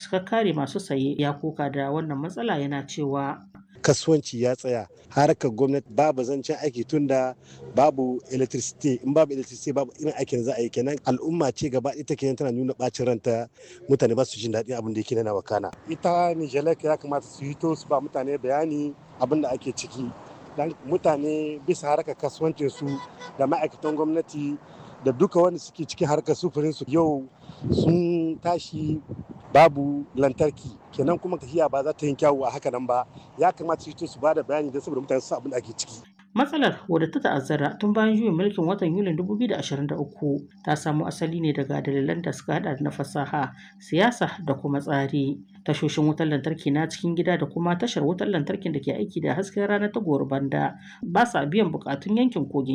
fafutukar kare masu saye ya koka da wannan matsala yana cewa kasuwanci ya tsaya harkar gwamnati babu zancen aiki tunda babu electricity in babu electricity babu irin aikin za a yi kenan al'umma ce gaba ita kenan tana nuna bacin ranta mutane ba su jin daɗin abin da yake nana wakana ita nijelek ya kamata su hito su ba mutane bayani abin da ake ciki dan mutane bisa harkar kasuwancin su da ma'aikatan gwamnati da duka wanda suke cikin harkar sufurin su yau sun tashi babu lantarki kenan kuma tafiya ba za ta yi kyawu a haka nan ba ya kamata su su ba da bayani don saboda mutane su abin da ake ciki matsalar wadda ta ta'azzara tun bayan juyin mulkin watan yulin 2023 ta samo asali ne daga dalilan da suka hada na fasaha siyasa da kuma tsari tashoshin wutar lantarki na cikin gida da kuma tashar wutar lantarkin da ke aiki da hasken rana ta banda ba sa biyan bukatun yankin kogin